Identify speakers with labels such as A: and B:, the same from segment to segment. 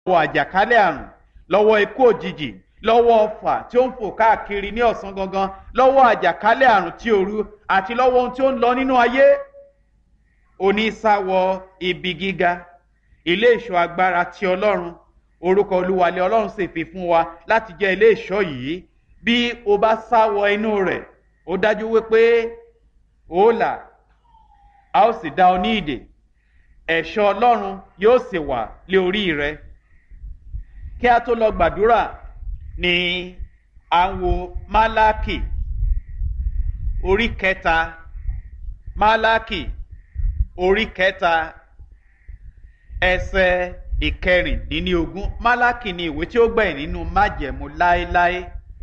A: lọ́wọ́ àjàkálẹ̀ àrùn lọ́wọ́ ikú òjijì lọ́wọ́ ọfà tí ó ń fò káàkiri ní ọ̀sán gangan lọ́wọ́ àjàkálẹ̀ àrùn tí òru àti lọ́wọ́ ohun tí ó ń lọ nínú ayé onísàwọ̀ ibi gíga ilé ìṣọ́ agbára ti ọlọ́run orúkọ olúwalẹ̀ ọlọ́run sì fi fún wa láti jẹ́ ilé ìṣọ́ yìí bí o bá sáwọ inú rẹ̀ ó dájú wípé ó là a ó sì dá ọ ní ìdè ẹ̀ṣọ́ ọlọ́run yóò sì wà lé orí rẹ kí a tó lọ gbàdúrà ní àwọn málákì orí kẹta málákì orí kẹta ẹsẹ ìkẹrìndínlógún málákì ni ìwé tí ó gbẹ̀yìn nínú májẹ̀mú láéláé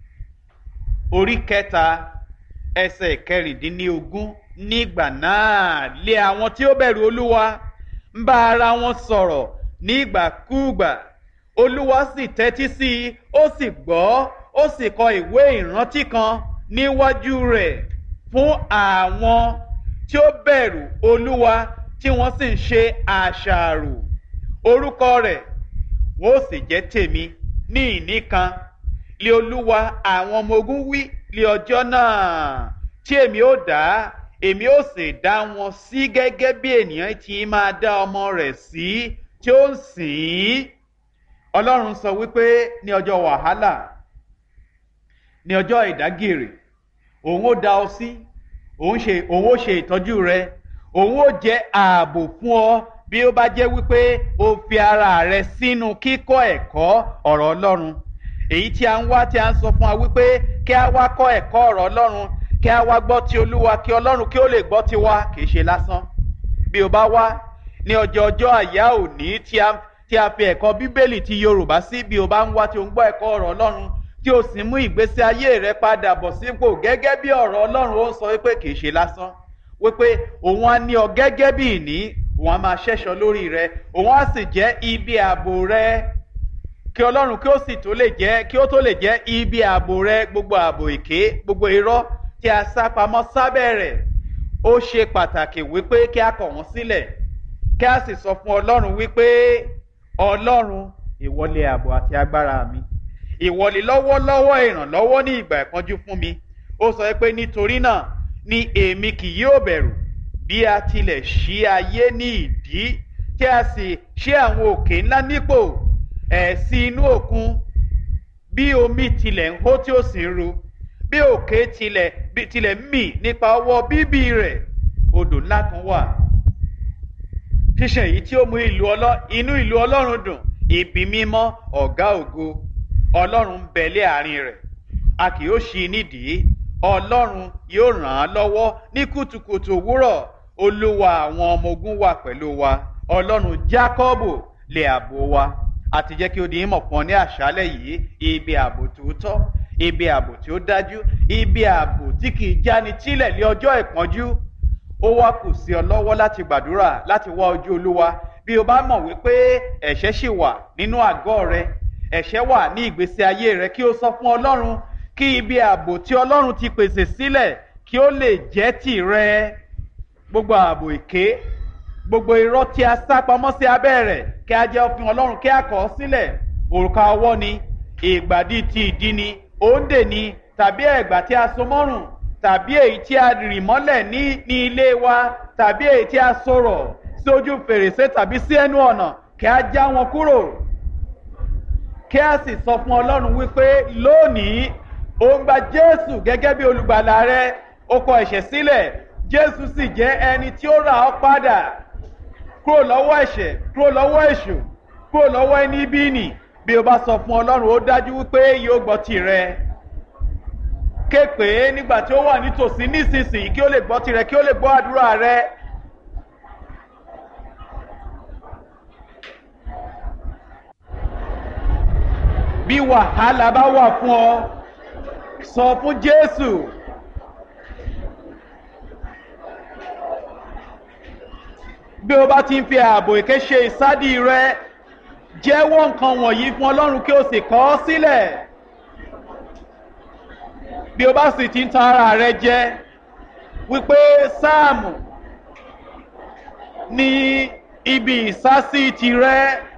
A: orí kẹta ẹsẹ ìkẹrìndínlógún nígbà náà lé àwọn tí ó bẹ̀rù olúwa ń bá ara wọn sọ̀rọ̀ nígbàkúùgbà olúwa sì tẹ́tí sí i ó sì gbọ́ ó sì kọ ìwé ìrántí kan níwájú rẹ̀ fún àwọn tí ó bẹ̀rù olúwa tí wọ́n sì ń ṣe àṣàrò orúkọ rẹ̀ wọ́n ó sì jẹ́ tèmi ní ìní kan lé olúwa àwọn ọmọ ogun wí lé ọjọ́ náà tí èmi ó dá èmi ó sì dá wọn sí gẹ́gẹ́ bí ènìyàn ti máa dá ọmọ rẹ̀ sí tí ó ń sìn ín ọlọ́run sọ wípé ní ọjọ́ wàhálà ní ọjọ́ ìdágìrì òun ó dá ọ sí òun ṣe òun ó ṣe ìtọ́jú rẹ òun ó jẹ́ ààbò fún ọ bí ó bá jẹ́ wípé o fi ara rẹ sínú kíkọ́ ẹ̀kọ́ ọ̀rọ̀ ọlọ́run èyí tí a ń wá tí a ń sọ fún wa wípé kí a wá kọ́ ẹ̀kọ́ ọ̀rọ̀ ọlọ́run kí a wá gbọ́ ti olúwa kí ọlọ́run kí ó lè gbọ́ ti wa kì í ṣe lásán bí o bá wá ní ọjọ́ ọjọ́ àyá òní tí a tí a fi ẹ̀kọ́ bíbélì ti yorùbá sí bí o bá ń wá tí o ń gbọ́ ẹ̀kọ́ ọ̀rọ̀ ọlọ́run tí o sì mú ìgbésí ayé rẹ padà bọ̀ sípò gẹ́gẹ́ bí ọ̀rọ̀ ọlọ́run ó ń sọ wípé kì í ṣe lásán wípé òun á ní ọ gẹ́gẹ́ bí ìní òun á máa ṣẹ́ṣọ lórí rẹ òun á sì jẹ́ ibi ààbò rẹ kí ọlọ́run kí ó sì tó lè jẹ́ kí ó tó lè jẹ́ ibi ààbò rẹ gbogbo ààbò èké gbogbo irọ́ tí a sá pamọ́ sábẹ́ rẹ̀ ó ṣe pàtàkì wípé kí a kọ̀ wọ́n sílẹ̀ kí a sì sọ fún ọlọ́run wípé ọlọ́run ìwọlé ààbò àti agbára mi ìwọlé lọ́wọ́lọ́wọ́ ìrànlọ́wọ́ ní ìgbà ìpọ́njú fún mi ó sọ pé nítorí náà ni èmi kì yóò bẹ̀rù bí a tilẹ̀ ṣí ayé ní ìdí tí a sì ṣí àwọn òkè ńlá nípò ẹ̀sìn inú òkun bí omi tilẹ̀ ń hó tí ó sì ń ru bí òkè tilẹ̀ tilẹ̀ ń mì nípa ọwọ́ bíbí rẹ̀ odò ńlá kan wà ṣíṣe èyí tí ó mú ìlú ọlọ́ inú ìlú ọlọ́run dùn ibi mímọ́ ọ̀gá ògo ọlọ́run ń bẹ lé àárín rẹ̀ a kì yóò ṣí nídìí ọlọ́run yóò ràn án lọ́wọ́ ní kùtùkùtù òwúrọ̀ olúwa àwọn ọmọ ogun wà pẹ̀lú wa ọlọ́run jákọ́bù lè àbò wa àti jẹ́ kí ó di ìmọ̀ fún ọ ní àṣálẹ̀ yìí ibi ààbò tòótọ́ ibi ààbò tí ó dájú ibi ààbò tí kì í jáni tílẹ̀ lé ọjọ́ ìpọ́njú ó wá kù sí ọ lọ́wọ́ láti gbàdúrà láti wá ojú olúwa bí o bá mọ̀ wípé ẹ̀ṣẹ̀ ṣì wà nínú àgọ́ rẹ ẹ̀ṣẹ̀ wà ní ìgbésí ayé rẹ kí o sọ fún ọlọ́run kí ibi ààbò tí ọlọ́run ti pèsè sílẹ̀ kí ó lè jẹ́ tìrẹ gbogbo ààbò èké gbogbo irọ́ tí a sá pamọ́ sí abẹ́ rẹ̀ kí a jẹ́ òfin ọlọ́run kí a kọ̀ ọ́ sílẹ̀ òrùka ọwọ́ ni ìgbàdí ti ìdí ni òǹdè ni tàbí ẹ̀gbà tí a so mọ́rùn tàbí èyí tí a rì mọ́lẹ̀ ní ní ilé wa tàbí èyí tí a sọ̀rọ̀ sí ojú fèrèsé tàbí sí ẹnu ọ̀nà kí a já wọn kúrò kí a sì sọ fún ọlọ́run wípé lónìí ó ń gba jésù gẹ́gẹ́ bí olùgbàlà rẹ ó kọ ẹ̀ṣẹ̀ sílẹ̀ jésù sì jẹ́ ẹni tí ó rà ọ́ padà kúrò lọ́wọ́ ẹ̀ṣẹ̀ kúrò lọ́wọ́ èṣù kúrò lọ́wọ́ ẹni bí nì bí o bá sọ fún ọlọ́run ó dájú wípé yóò gbọ́ tirẹ̀ ké pé nígbà tí ó wà nítòsí nísinsìnyí kí ó lè gbọ́ tirẹ̀ kí ó lè gbọ́ àdúrà rẹ. bí wàhálà bá wà fún ọ sọ fún jésù. bí o bá ti ń fi ààbò èké ṣe ìsádì rẹ jẹ́wọ́ nǹkan wọ̀nyí fún ọlọ́run kí o sì kọ́ ọ sílẹ̀ bí o bá sì ti ń tan ara rẹ jẹ wípé sáàmù ní ibi ìsásí tirẹ̀